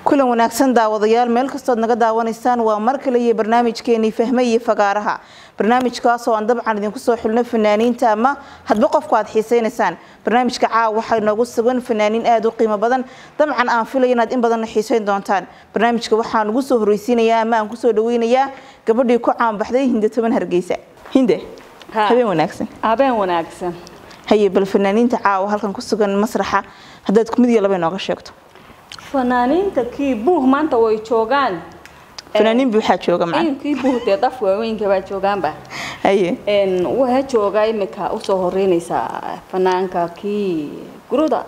kulan wanaagsan daawadayaal meel kastood naga daawanaysaan waa mar kale iyo barnaamijkeenii fahme iyo fagaaraha barnaamijkaasoo aan dabcan idinku soo xulno fanaaniinta ama hadba qofku aad xiisaynaysaan barnaamijka caawa waxaa inoogu sugan fanaaniin aada u qiimo badan dabcan aan filaya inaad in badanna xiisayn doontaan barnaamijka waxaan ugu soo horreysiinayaa ama aan kusoo dhaweynayaa gabadhii ku caanbaxday hinde toban hargeysa hinde habeen wanaagsan habeen wanaagsan haye bal fanaaniinta caawa halkan ku sugan masraxa haddaad mid iyo laba inooga sheegto fanaaniinta kii buuh maanta way joogaan fanaaniin buuxaa jooga macna kii buuh dee daf waaweynka baa joogaanba haye waxa jooga imika usoo horeynaysaa fanaanka kii guruda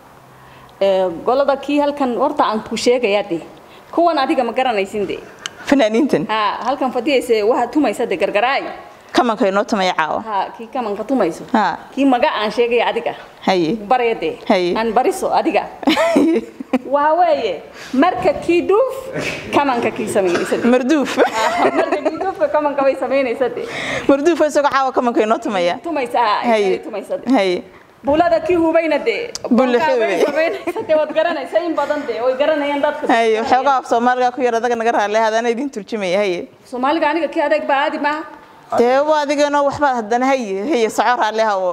golada kii halkan horta aan ku sheegaya de kuwan adiga ma garanaysin de fanaaniintan ha halkan fadhiyaysa waxa tumaysa de gargaraay kamanka inoo tumaya caawa ha kii kamanka tumayso ha kii maga aan sheegaya adiga haye barya de Haye. aan bariso adiga waxa weeye marka kii dhuuf kamanka kii samaynaysa de marduuf marka kii dhuufka kamanka bay samaynaysa de marduuf isagoo caawa kamanka inoo tumaya tumaysa ha haye tumaysa de haye bulada kii hubayna de Bula bonkaa way hubay. samaynaysa de waad garanaysa in badan de way garanayaan dadka haye waxoogaa af soomaaliga ku yar adaga naga raali hadana idin turjumaya haye soomaaliga aniga kii adeeg baa aadi maaha dee waa adigeenoo waxbaad haddana haye haye soco raali hawo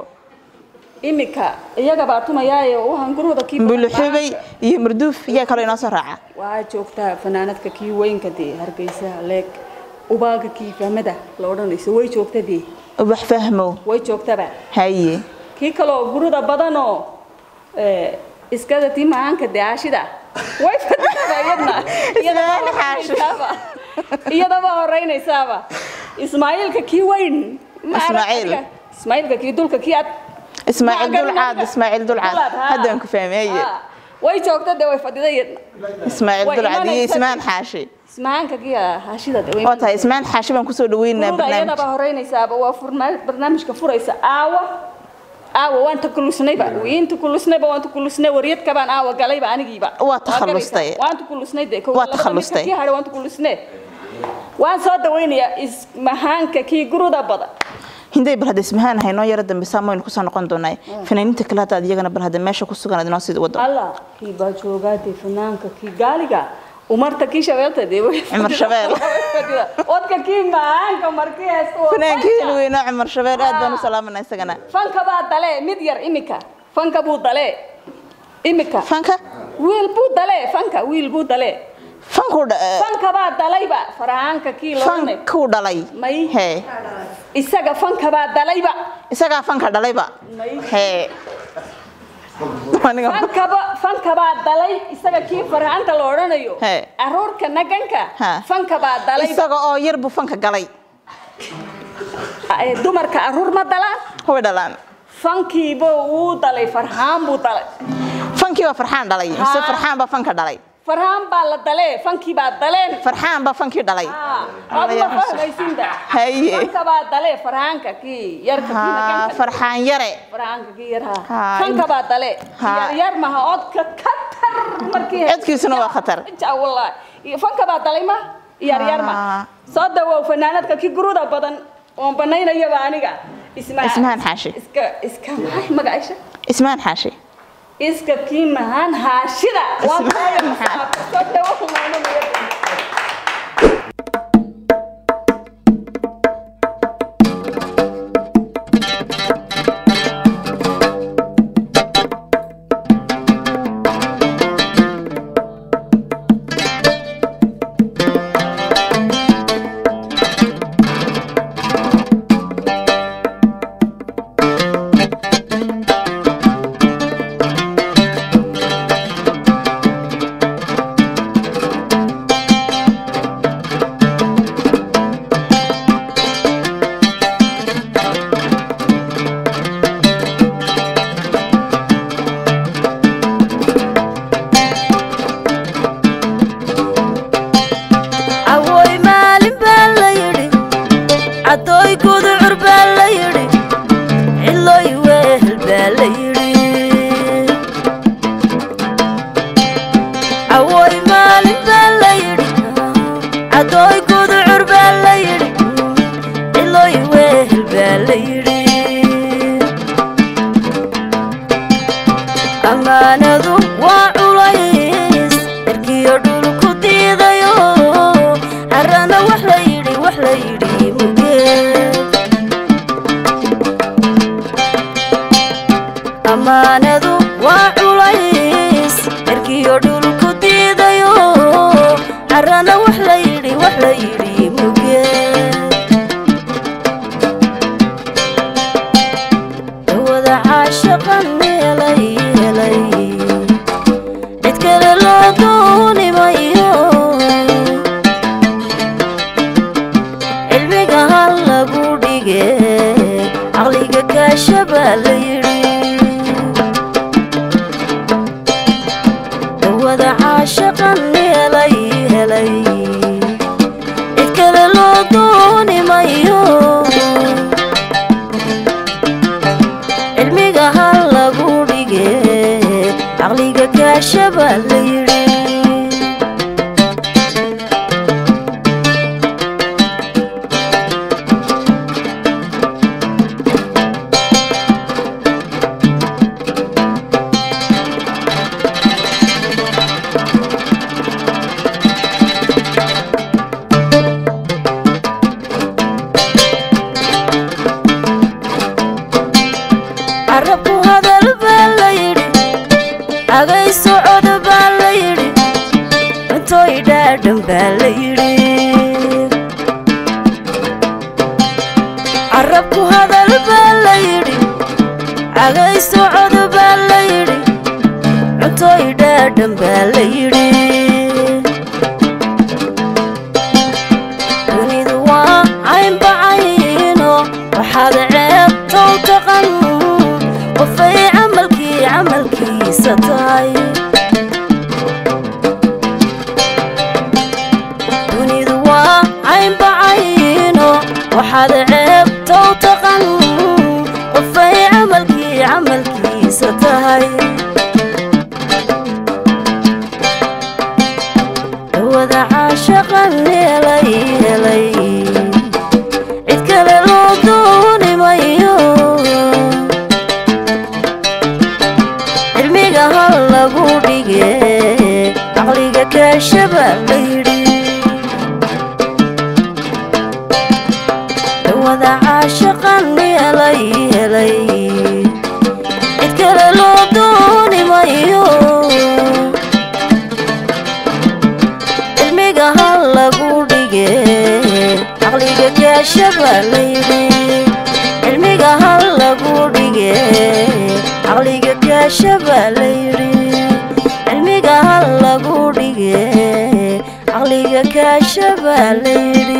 imika iyaga baa tumayaaye waxaan guruda kii buluxubay iyo marduuf yaa kaloo inoo soo raaca waxaa joogtaa fanaanadka kii weynka dee hargeysa leeg ubaaga kii fahmada la odhanayso way joogta dee wax fahmo way joogtaba haye kii kaloo guruda badanoo eh, iskada tii macaanka dee aashida way fadhidaa iyadna iyadaba Ismaaiil Xaashi. horeynaysaaba. iyadaba horeynaysaaba ismaaciilka kii weyn ma arag Ismaaciil. adiga? ismaaciilka kii dulka kii ad ismaaciil Ma garan dulcaad adiga? ismaaciil dulcaad Dulcaad, haa. haddaan ku fahmay haye Ah, way joogta dee way fadhida iyadna ismaaciil Way dulcaad iyo imanaysa. ismaan xaashi ismacaanka kii haashida dee way waa tahay ismaan xaashi baan kusoo dhaweynaynaa Guruda iyadaba barnaamij horeynaysaaba waa furma- barnaamijka furaysa aawa aawa waan takulusnayba wiin takulusnayba waan takulusnay waryadka baan aawa galayba anigiiba Waa takhallustay. waan takulusnay de Waa takhallustay. kii hadhay waan takulusnay waan soo dhawaynayaa ismahaanka kii guruda badan hinday bal hadda ismahaan haynoo yara dambe saamoyn kusoo noqon doonaa fanaaniinta kale haddaad iyagana bal hadda meesha ku sugan aad inoo sii wado allah kii baa joogaa dee fanaanka kii gaaliga umarta kii shabeelta dee way Cumar Shabeel. fadhida. wadka kii mahaanka markii haysta waa fanaankii fanka. weynaa cumar shabeel aad baan u salaamanaa isagana fanka baa dale mid yar imika fanka buu dale imika fanka wiil buu dale fanka wiil buu dale fankuu dha- fanka baa dalayba farahaanka kii loodhanay fankuu dhalay may hee isaga fanka baa dalayba isagaa fanka dhalayba may hee aniga fankaba fanka baa dalay isaga kii farahaanta la odhanayo He. aroorka naganka Ha. fanka baa dalayba isaga oo yar buu fanka galay Eh, dumarka aruur ma dalaan way dhalaan fankiiba wuu dalay farhaan buu dalay fankii baa farxaan dhalay mise Haa. farxaan baa fanka dhalay farhaan baa la dalee fankii baa daleen farxaan baa fankii dhalay adma fahmaysinda Haye. fanka baa dale farhaanka kii yarka kii haa naganka farxaan yare farhaanka kii yar ha Haa, fanka in- baa dale Haa. yar yar maha odka katar markii Codkiisuna waa khatar. ja wallahi Iyo fanka baa dalay ma yar yar ma Haa. soo dawow fanaanadka kii guruda badan oon banaynayaba aniga isma Ismahaan Xaashi. iska iska maxay magaciisa ismaan xaashi iska kii mahaan haashida waa Ismahaan Xaashi. soo dawow maanamaya Thank cirkiyo dhulku diidayo carana wax la yidhi wax la yidhi muge dawada caashaqan helay helay cid kale loo dooni mayo cilmiga hal lagu dhige caqliga kaashabaa la yidhi dawada caashaqan helay helay cid kale loo dooni mayo cilmiga hal lagu dhige caqliga kaashabaa la yidhi carabku hadal baa la yidhi cagay socod baa la yidhi cuntooy dhaadhan baa la yidhi carabku hadal baa la yidhi cagay socod baa la yidhi cuntooy dhaadhan baa la yidhi dunidu waa caynbacayno waxaad ceebtow taqan qofay camalkii camalkiisa tahay dunidu waa caynbacayno waxaad ceebtow taqan qofay camalkii camalkiisa tahay dawada caashaqan helay helay cid kale loo dooni mayo cilmiga hal lagu dhige caqliga kaashabaa la yidhi dawada caashaqan helay helay cid kale loo dooni mayo cilmiga hal lagu dhige caqliga kaashabaa la yidhi cilmiga hal lagu dhige caqliga kaashabaa la yidhi cilmiga hal lagu dhige caqliga kaashabaa la yidhi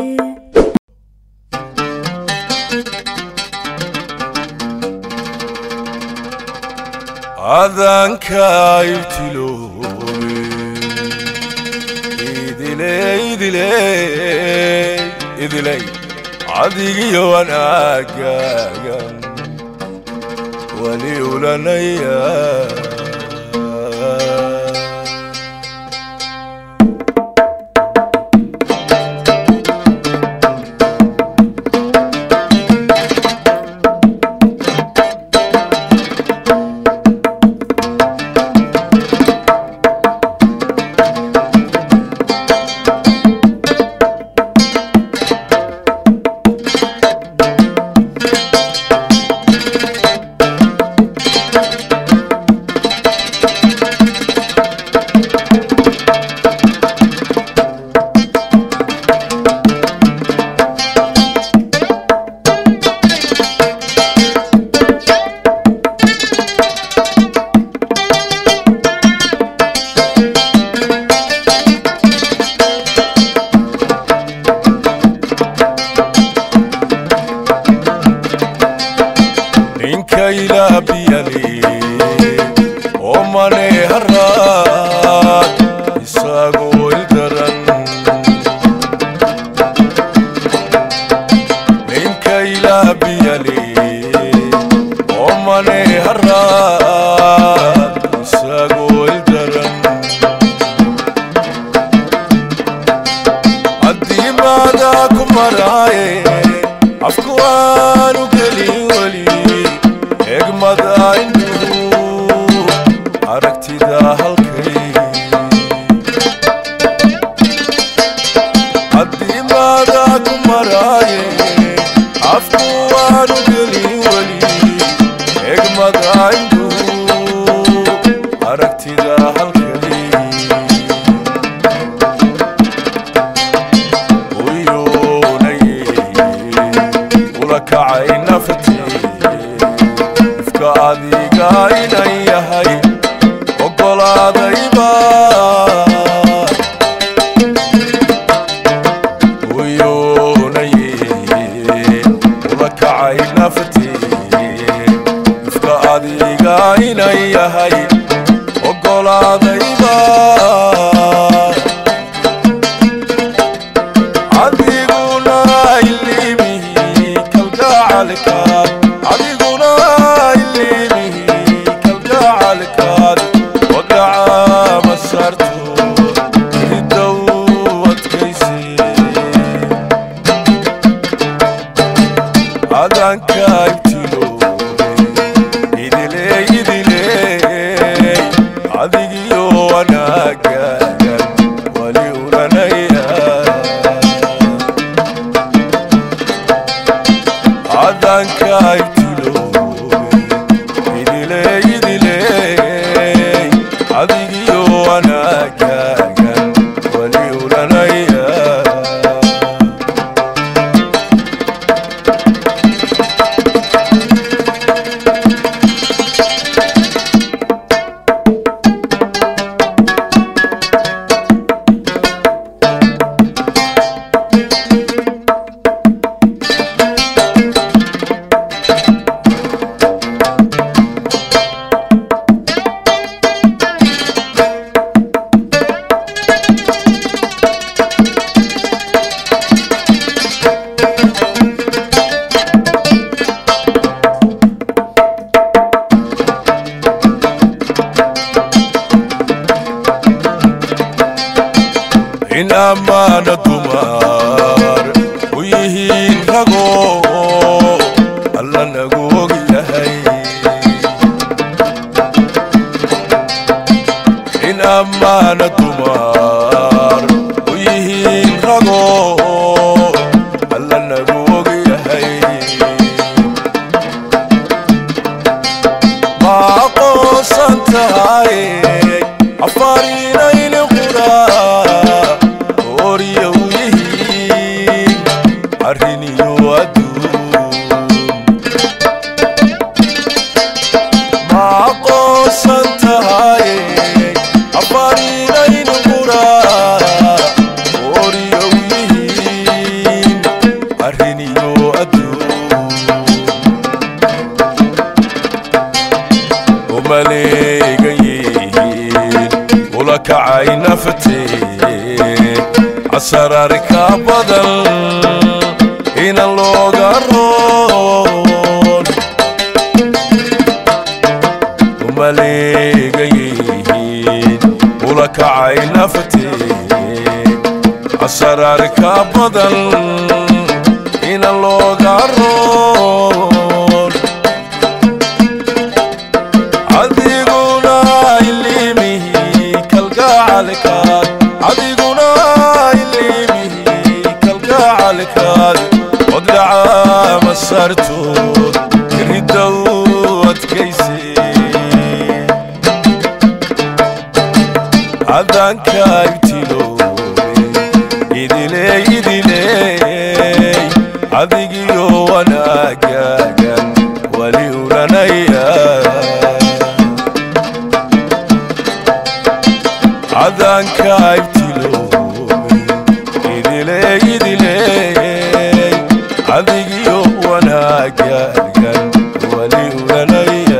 adanka ibtiloobe idiley idiley idiley cadigiyo wanaagaagan wali ulanaya halkay uyuunay ula kacay naftii ifka adiga inan yahay ogolaadayba uyuunay ula kacay naftii ifka adiga inan yahay ogolaadayba adiguna ilimihi kalgacalkaad adiguna ilimihi kalgacalkaad wagaca masarto hidow adkayse adanka ibtilo idile idile adigiyo wanaagagan wali uranaya adanka ibtilo idile idile adigiyo wanaagagan wali uranaya in ammaana dumar u yihiin rago alla nagu og yahay in ammaana dumar u yihiin rago alla nagu og yahay ma aqoonsan tahay afarinayni qura oriya u yihiin arriniyo adduun ma aqoonsan tahay afarinayni qura oriya u yihiin arriniyo adduun umaleegan yihiin ula kacay naftee casararka badan inan looga roon umaleegan yihiin ula kacay naftee casararka badan inan looga roon adiguna ilimihi kalgacalkaad adiguna ilimihi kalgacalkaad wadhaca masartood iridow adkayse adanka ibtiloobe idile idile adigiyo wanaagagan wali uranaya adanka ibtiloobe idile idile adigiyo wanaagagan wali uranaya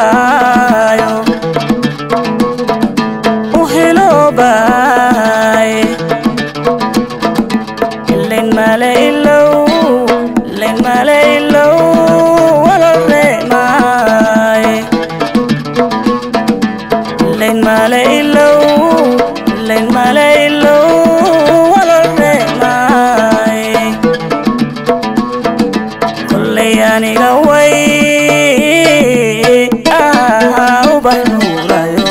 hiloobayo u hiloobaye ilayn male ilow ilayn male ilow walaleemaaye ilayn male ilow ilayn male ilow walaleemaaye kollay aniga way ah ubaxnuurayo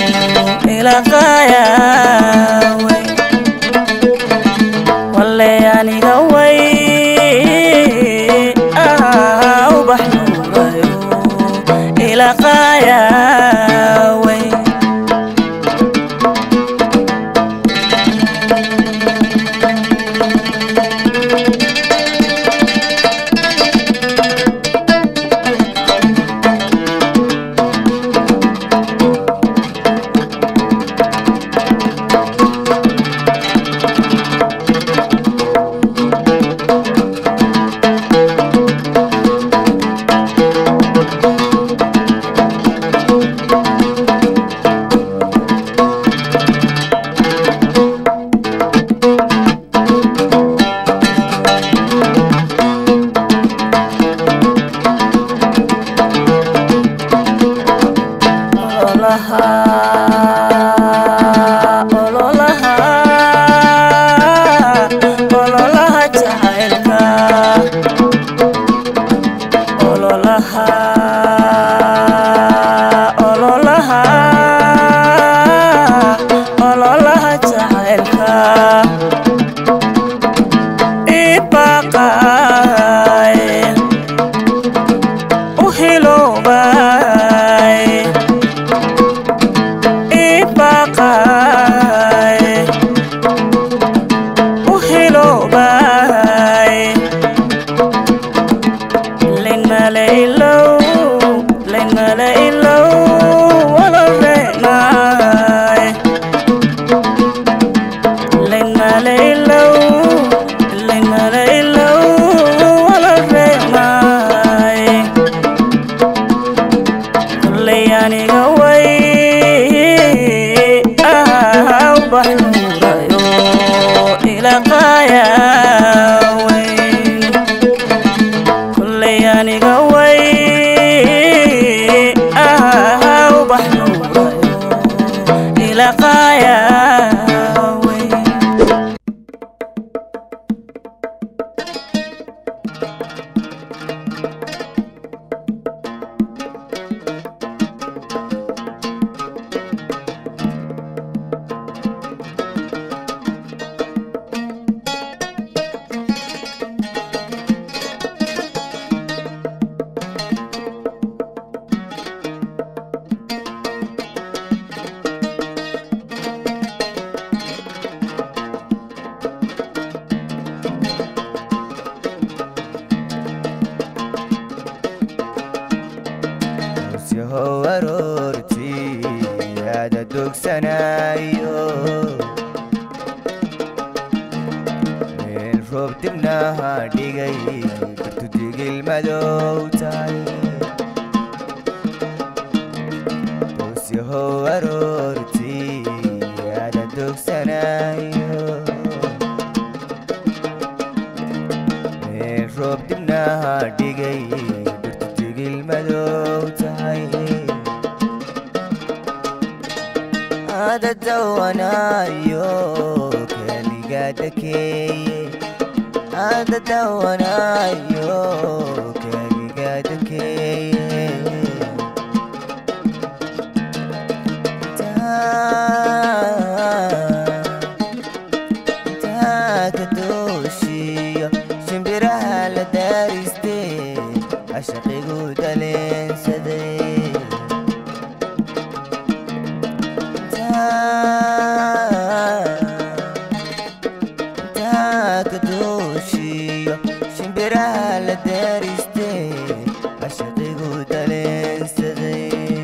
ilaqaayaway walle aniga way ah ubaxnuurayo ilaqaayaway ololaha ololaha ololaha jacaylka ololaha ololaha ololaha jacaylka ibaqaye u hiloobaye ibaqaye u hiloobaye layn male ilow layn male ilow walaleemaaye layn male ilow layn male ilow walaleemaaye kollay aniga way ah ubaxnuurayo ilaqaayaweyn kollay aniga way ah ubaxnuurayo ilaqaayaweyn yahow aroortii aada dogsanayo meel roob dibnaha dhigay kartu digil madow tahay boos yahow aroortii aada dogsanayo meel roob dibnaha dhigay kartu digil madow tahay ada dawanayo keliga dakeeye ada dawanayo keliga dakeeye taakadooshiyo shimbiraha la daaristee cashaqigu daleensaday taakadooshiyo shimbiraha la daaristee cashaqigu daleensaday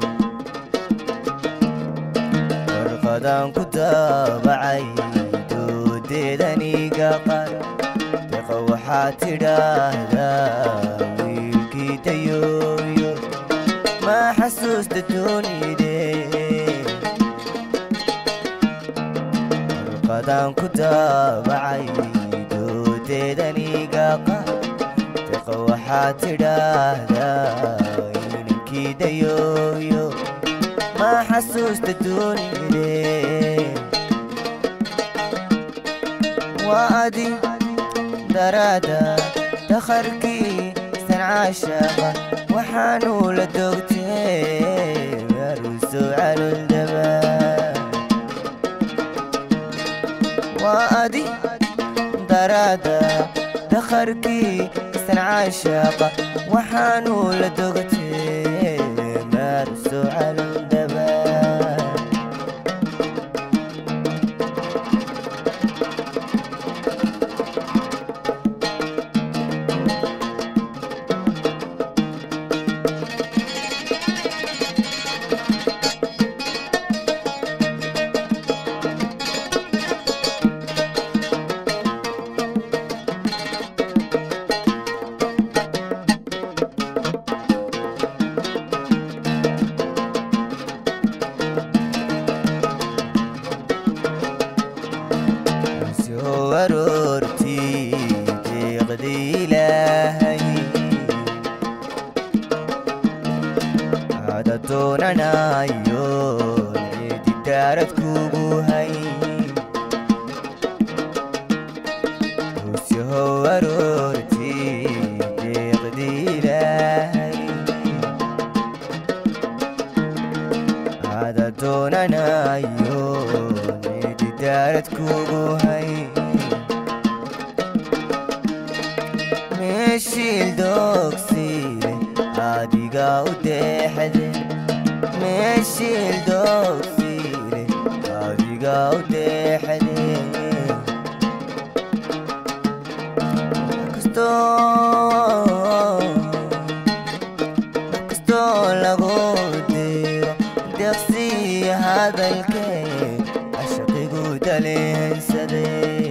warqadaan ku daabacay doodeedaniga qar deqa waxaa tidhaahdaa wiilkii dayooyo maxa xasuusta doonide warqadaan ku daabacay doodeedaniga qadeqa waxaa tidhaahdaa inankii dayooyo ma xasuusta doonide waa adi daraada dakharkii sancaashaqa waxaanu la dogtee maruso caloldaba waa adi daraada dakharkii sancaashaqa waxaanu la dogtee maruso caloldaba soo aroortii deeqdii ilaahay ada doonanayo cidi daarad kugu hay soo aroortii deeqdii ilaahay ada doonanayo cidi daarad kugu hay meeshiil dogsiile adiga u deexde meeshiil dogsiile adiga u deexde kastoo lagu diro deqsii hadalkee cashaqigu daleensade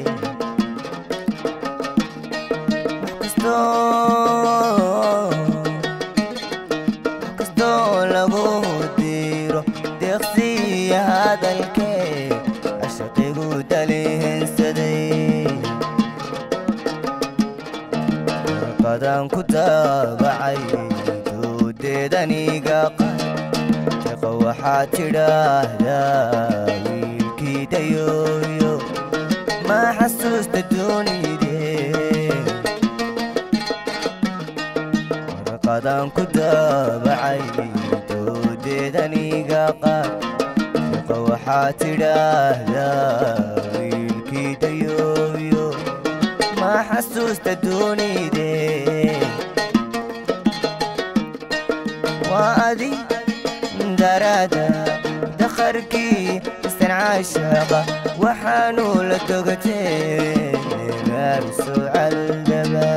kastoo lagu diro deeqsiya hadalkee cashaqigu dalihinsaday warqadaan ku daabacay doodeedaniga deqa waxaa tidhaahdaa wiilkii dayooyo ma xasuusta doonide warqadaan ku daabacay doodeedaniga qaad deqa waxaa tidhaahdaa wiilkii dayooyo ma xasuusta doonide waa adi daraada dakharkii sancaashaqa waxaanu la dogatee maarso caldaba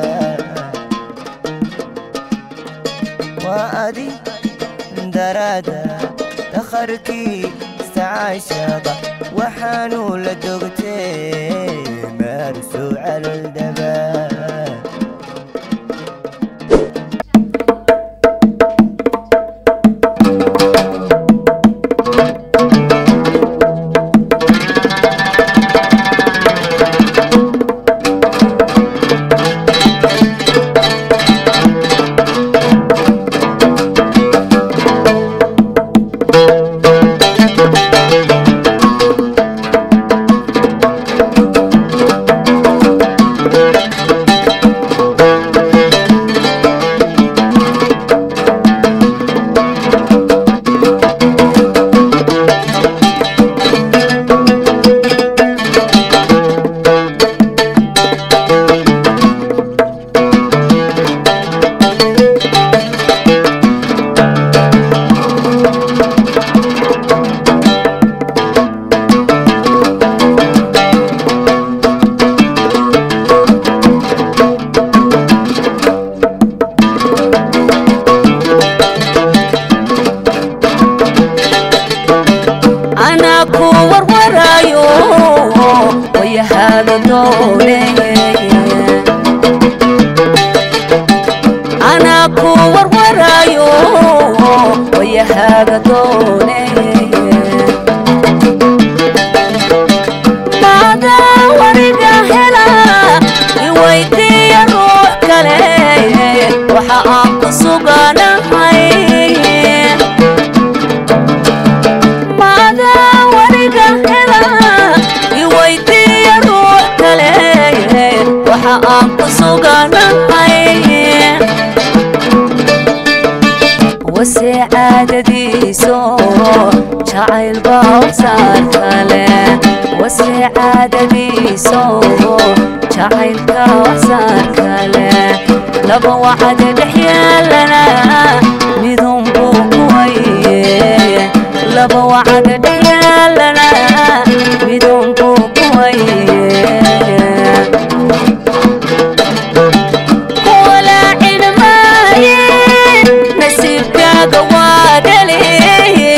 waa adi daraada dakharkii sancaashaqa waxaanu la dogatee maarso caldaba kaaga dooneye maadaa wariga hela iweydiiya ruux kale waxa aan ku suganahay maadaa wariga hela iweydiiya ruux kale waxa aan ku suganahay wase caadadiiso jacayl bawsaar kale wase caadadiiso jacaylka waxsaar kale laba wacad dhex yaalana midun buu ku waye laba wacad dhex yaalana midun buu ku waye walaacin maaye nasiibkaaga waa dhaliye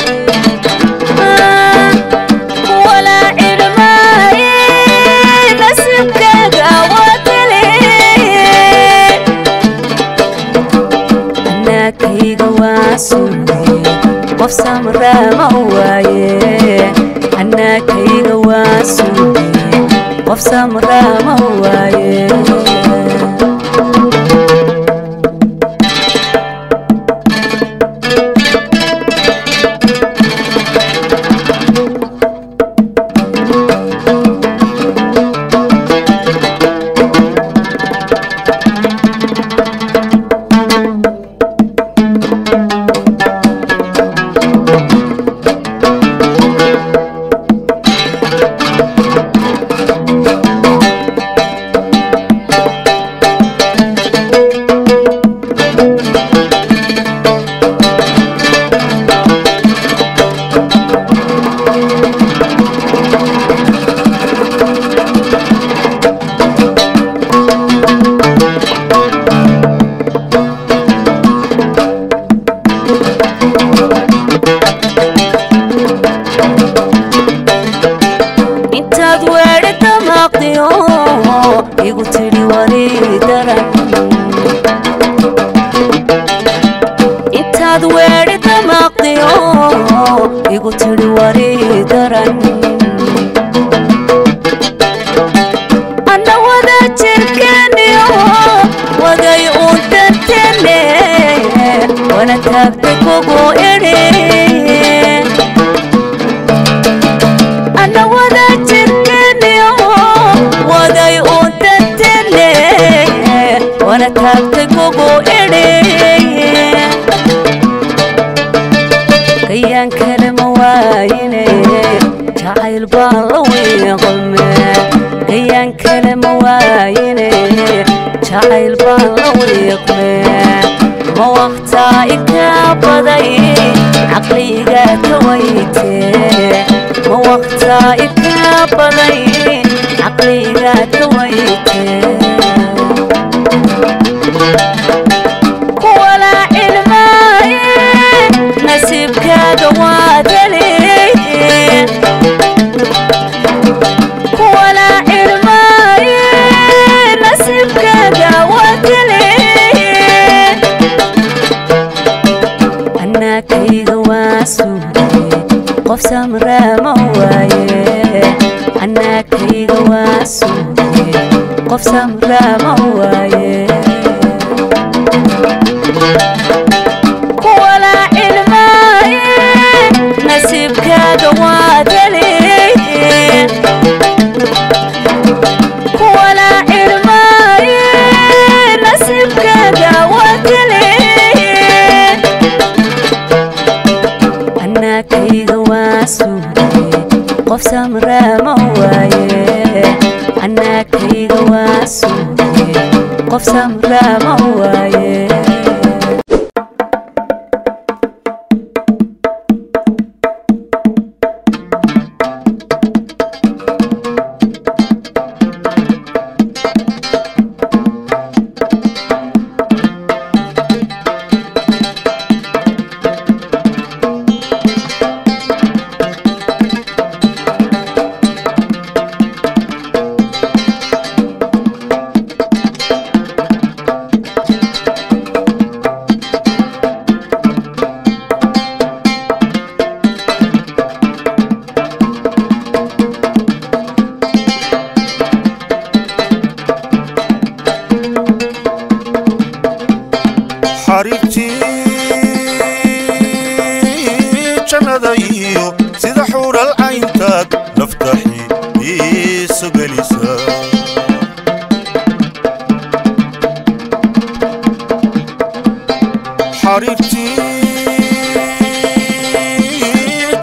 walaacin maaye nasiibkaaga waa dhaliye anaakayga waa suuye qof samraama waaye anaakayga waa suuye qof samraama waaye intaad weedhi damaaqdiyo igu tidhi wari daran intaad weedhi damaaqdiyo igu tidhi wari daran anna wada jirkeeniyo waday uun dantene wana taagtay kugu idhi ana wada jirkeeniyo waday uun dantene wana taagtay kugu idhi kayaan kale ma waayine jacayl baan la wiiqme kayaan kale ma waayine jacayl baan la wiiqme ma waqtaa ikaa baday caqliga ka weyte ma waqtaa ikaa baday caqliga ka weyte walaacin maaye nasiibkaaga waa daliye walaacin maaye nasiibkaaga waa daliye anaakayga waa suuye qof samraama waaye anaakayga waa suuye qof samraama waaye walaacin maaye nasiibkaaga waa daliye walaacin maaye nasiibkaaga waa daliye anaakayga waa suuye qof samraama waaye anaakayga waa suuye qof samraama waaye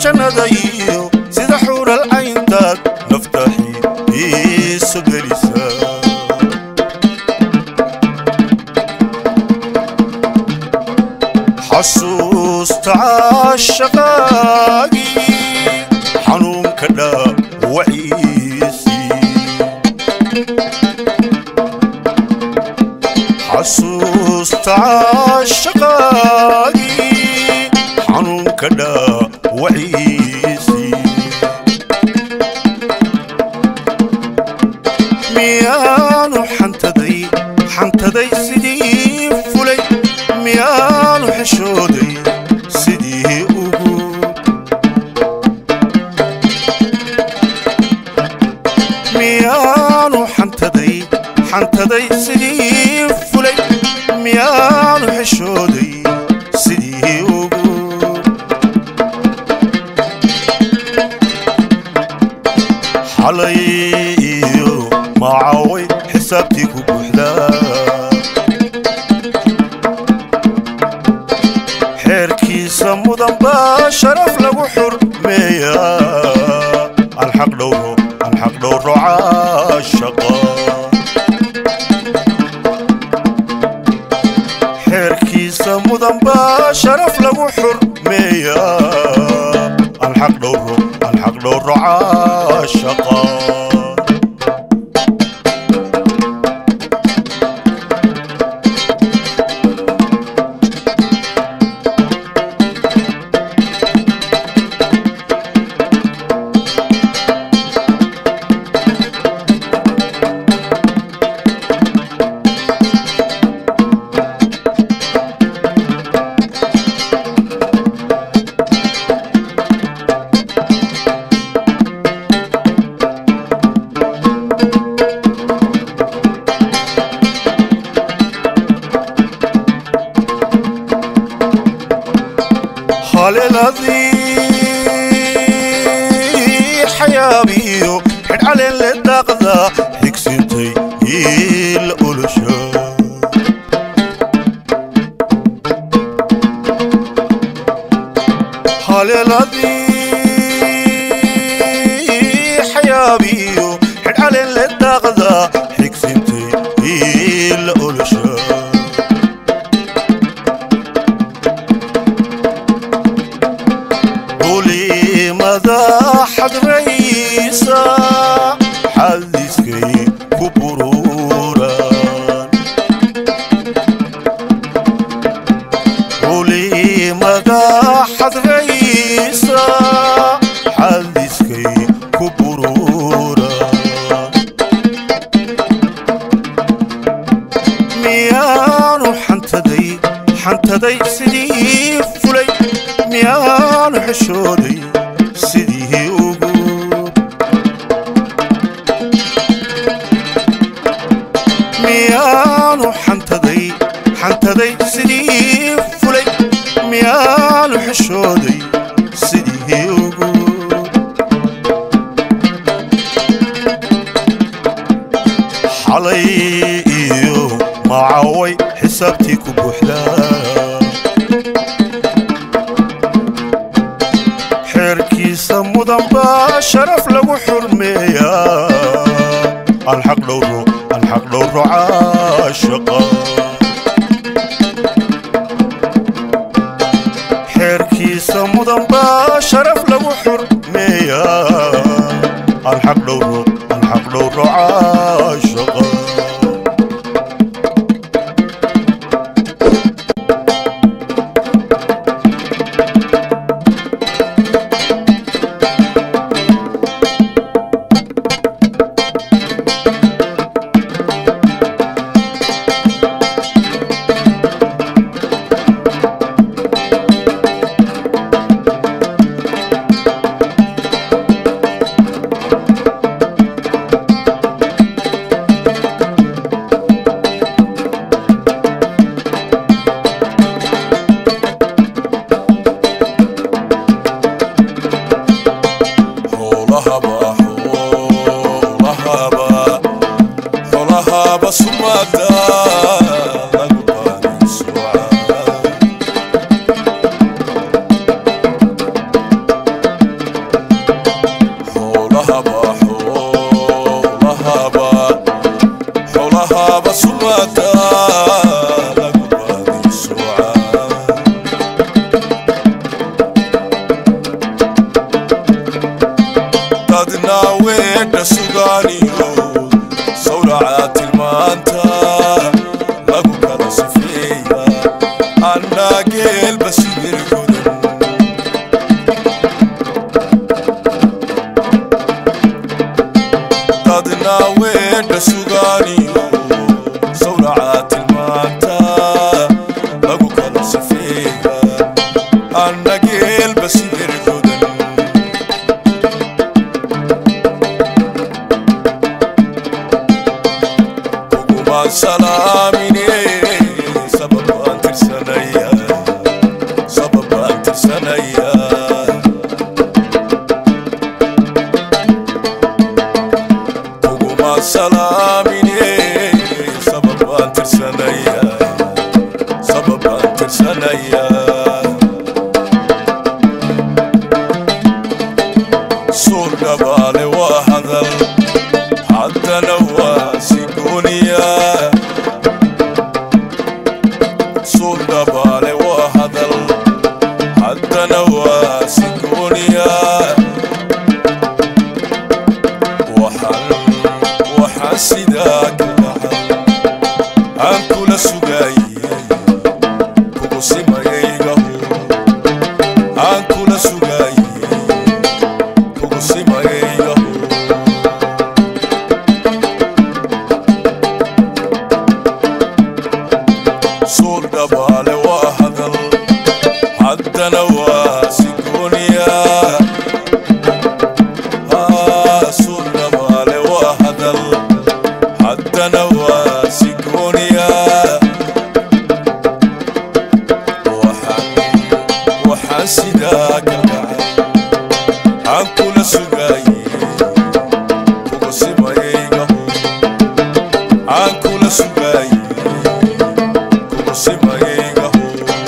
jannada iyo sida xuural cayntaad naftaxii iiso gelisa xasuusta caashaqaagii xanuunka dhaawaciisii xasuusta caashaqaagii xanuunka dhaawaciisii miyaanu xantaday xantaday sidii fulay miyaanu xeshooday sidii ugu miyaanu xantaday xantaday sidii fulay miyaanu xeshooday sidii ugu xalay iyo macaway xisaabtii ku buuxdaa xeerkiisa mudan baa sharaf lagu xurmeeyaa alxaq dhowro alxaq dhowro caashaqa xeerkiisa mudan baa sharaf lagu xurmeeyaa alxaq dhowro alxaq dhowro caashaqa haleeladii xayaabiyo xidhcaleen le daaqda xigsintay iila olasha haleeladii xayaabiyo xidhcaleen le daaqda xigsintay iila olasha culimada xadraysa xadiskay ku buruuraan culimada xadraysa xadiskay ku buruuraan miyaanu xantaday xantaday sidii fulay miyaanu xeshooday sidii ugu miyaanu xantaday xantaday sidii fulay miyaanu xeshooday sidii ugu xalay iyo macaway xisaabtii ku buuxdaa xeerkiisa mudan baa sharaf lagu xurmeeyaa alxaq dhowro alxaq dhowro caashaqa xeerkiisa mudan baa sharaf lagu xurmeeyaa alxaq dhowro alxaq dhowro caashaqa dadna weedha sugaaniyo sawraca tilmaanta lagu kala sifeeya annaa geelba sibir godan dadna weedha sugaaniyo sawraca tilmaanta lagu kala sifeeya anna geelba sibir godan kugumaan salaamine sababaan tirsanaya sababaan tirsanaya kugumaan salaamine sababaan tirsanaya sababaan tirsanaya suur dhabaale waa hadal haddana waa sigooniya suur dhabaale waa hadal haddana waa sigooniya waxaan waxaan sidaa ka dhaxal aan kula sugaayey kugu simayaygahu aan kula sugaayey kugu simayaygahu suur dhabaale waa hadal haddana waa sigooniya Ah, suur dhabaale waa hadal haddana waa sigooniya waxaan waxaan sidaa ka dhacay aan kula sugaayey kugu simayaygahu aan kula sugaayey kugu simayaygahu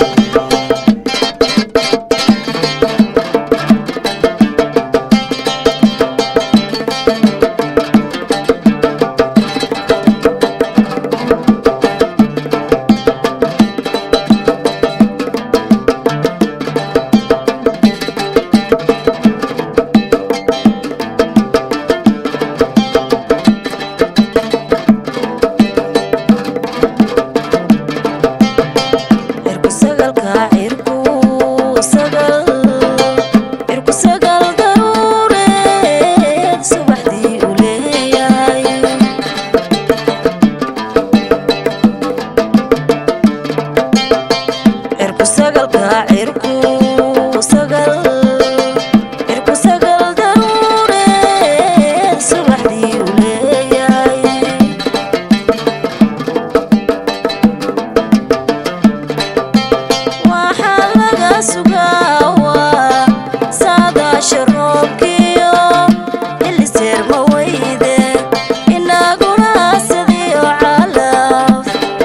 cirku sagalka cirku sagal cirku sagal daruureed subaxdii u leeyahay cirku sagalka cirku sagal cirku sagal daruureed subaxdii u leeyahay waxaa laga sugaawaa saadaasha roobkiyo iliseer ma weyde inaguna sadiyo calaf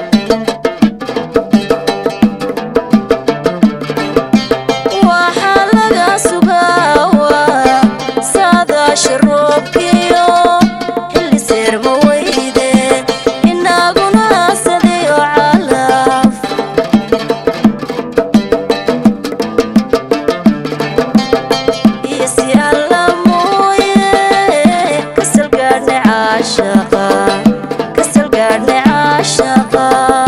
waxaa laga sugaawaa saadaasha roobkiyo iliseer ma weyde inaguna sadiyo calaf iyo si alla mooye kasal gaadhne caashaqa kasal gaadhne caashaqa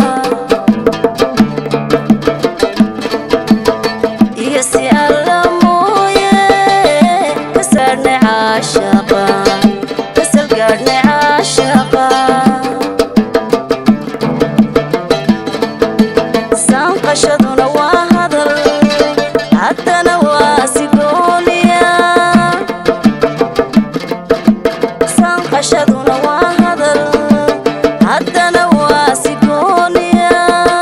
iyo si alla mooye kasaadhne caashaqa kasal gaadhne caashaqa sanqashaduna waa hadal haddana waa sigooniya sanqashaduna waa hadal haddana waa sigooniya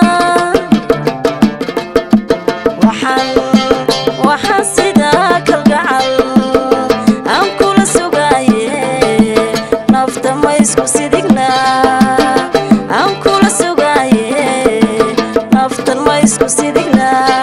waxaan waxaan sidaa kalgacal aan kula sugaaye nafta ma isku sidignaa aan kula sugaaye naftan ma isku sidignaa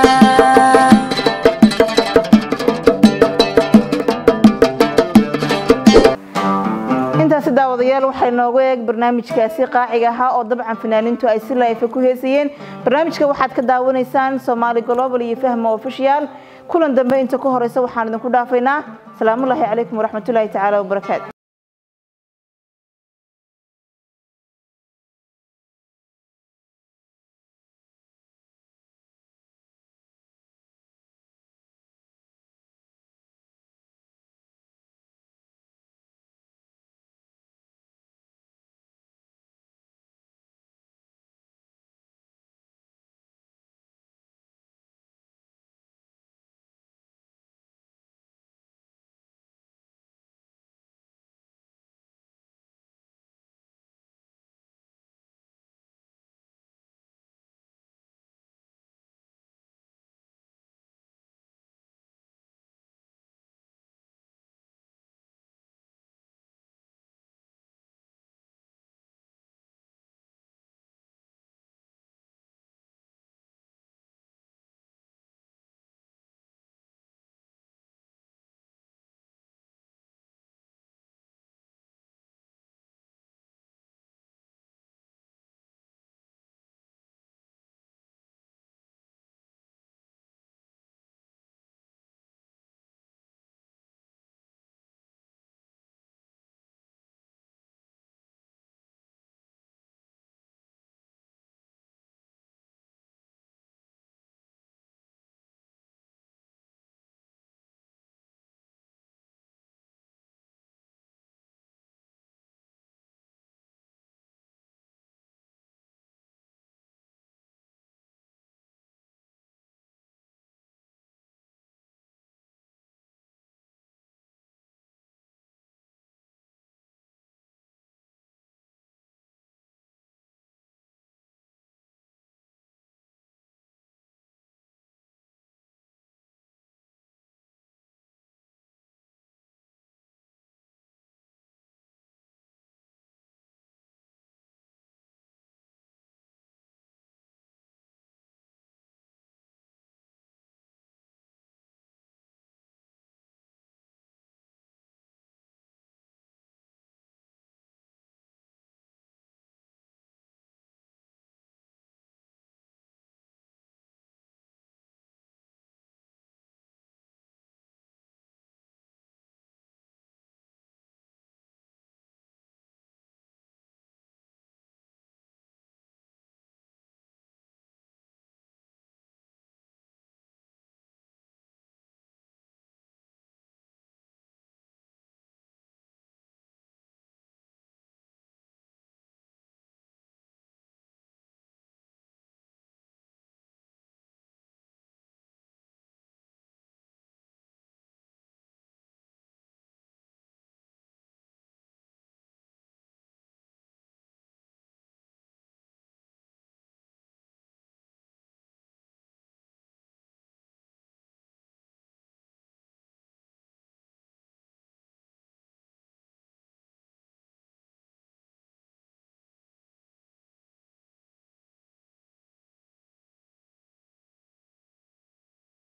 intaasi daawadayaal waxay noogu eeg barnaamijkaasi qaaciga ahaa oo dabcan fanaaniintu ay si laifa ku heesayeen barnaamijka waxaad ka daawanaysaan somaali global iyo fahma official kulan dambe inta ka horeysa waxaan idinku dhaafaynaa asalaamullaahi calaykum waraxmatullaahi tacaala wabarakaatu